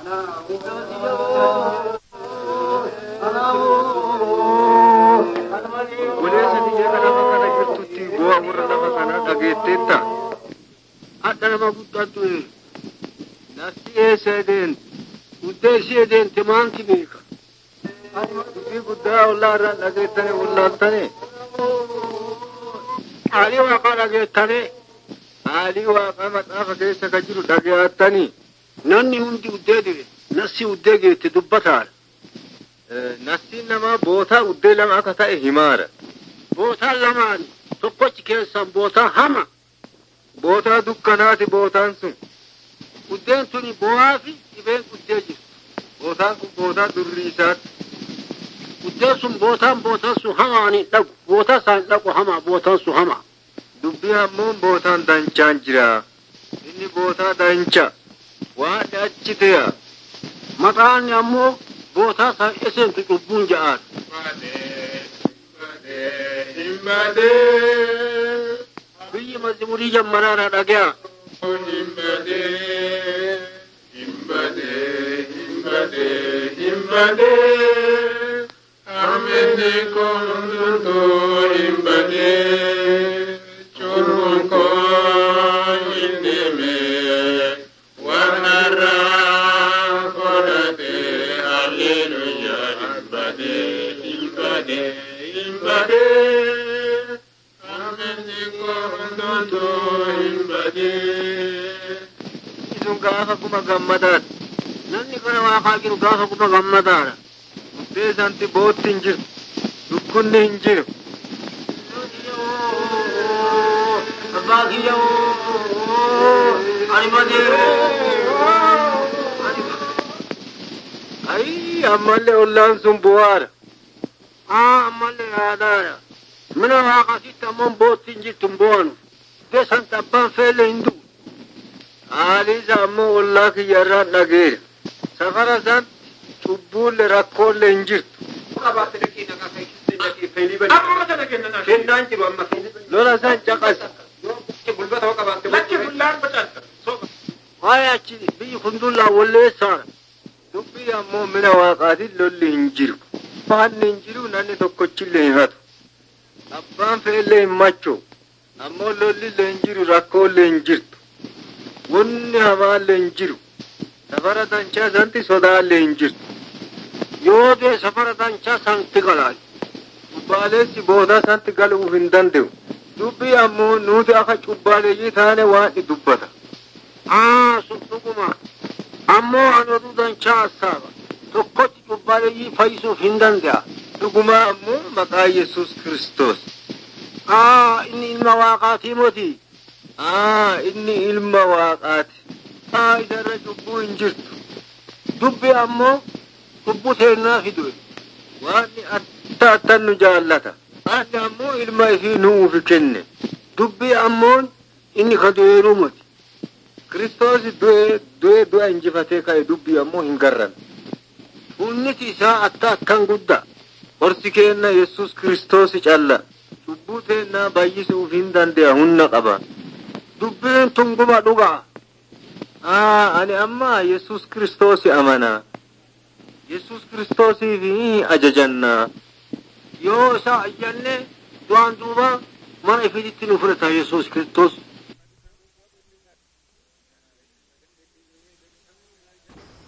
Goleessa biyya lafa kana jirtutti bu'aa warra lafa kanaa dhageetteetta. Hadha nama guddaatu nafti eessa deemte guddee ishee deemte maanti beeka. Dubbii guddaa ollaa irraa dhageettane wallaaltane. Haalii waaqaa dhageettane Haalii waaqaa maxaafa keessa ka jiru dhageettanii. namni hundi uddee dire nassi uddee geette dubbataadha. Nasiin namaa bootaa uddee lama akka ta'e himaara. Bootaan lamaan tokkochi keessan bootaa hama. Bootaa dukkanaati bootaan sun. Uddeen tuni bo'aa fi dhibeen uddee jirti. Bootaan kun bootaa durriisaati. Uddeen sun bootaan bootaan sun hamaan hin dhaqu. Bootaa isaan dhaqu hamaa bootaan sun hamaa. Dubbii hammoon bootaan danchaan jira. Inni bootaa dancha. Waan achi ta'e. Maqaan ammoo bootaa isaan eseentu cubbuun ja'aadha. Biyyi mazimurii jammanaadha dhagaya. Sun gaafa kuma gammadaadha. Namni kana waaqaa jiru gaafa kuma gammadaadha. Uddee santi bootti hin jiru. Dukkunni hin jiru. Abbaa kiyya ani Ayi ammallee ollaan sun bu'aadha. Aa ammallee yaadaadha. Mina waaqasitti ammoo bootti hin jirtu hin bu'anu. Uddee santi abbaan feelle hin du'u. Haaliisa ammoo ollaa kiyyarraan dhageera. Safara san cubbuulle rakkoolle hin jirtu. Lola san caqasa. Waa'ee achi biyyi kun dullaa walleessaadha. Dubbii ammoo mina waaqaatiin lolli hin jiru. Faanni hin jiru namni tokkochillee hin hatu. Abbaan fe'ellee hin macho. Ammoo lollillee hin jiru rakkoollee hin jirtu. Wanni hamaallee hin jiru. Safara danchaa santi sodaallee hin jirtu. Yoo dee safara danchaa santi galaa. Cubbaaleessi boodaa santi galuuf hin danda'u. Dubbii ammoo nuti akka cubbaaleeyyii taane waan ni dubbata. Aa sun dhuguma. Ammoo ani oduu danchaa assaaba. Tokkotti cubbaaleeyyii fayyisuuf hin danda'a. Dhugumaa ammoo maqaa Yesuus Kiristoos. Aa inni ilma waaqaatii moti. Aa inni ilma waaqaati. Aa isarra cubbuu hin jirtu. Dubbi ammoo cubbuu teennaa fidue. Waan atta attan nu jaallata. Ani ammoo ilma ifii nuuf kenne. Dubbi ammoon inni ka du'eeruu moti. Kiristoos du'ee du'ee du'a injifatee ka'e dubbii ammoo hin garran. Hunniti isaa atta akkan guddaa. Horsi keenna Yesuus Kiristoos calla. Cubbuu teennaa bayyisuuf hin danda'a humna qaba. Dubbiin tunguma dhugaa. Aa ani amma Yesuus Kiristoos amana. Yesuus Kiristoosiif ajajannaa. Yoo isa ayyanne du'aan duuba mana ifiitti nu fudhata Yesuus Kiristoos.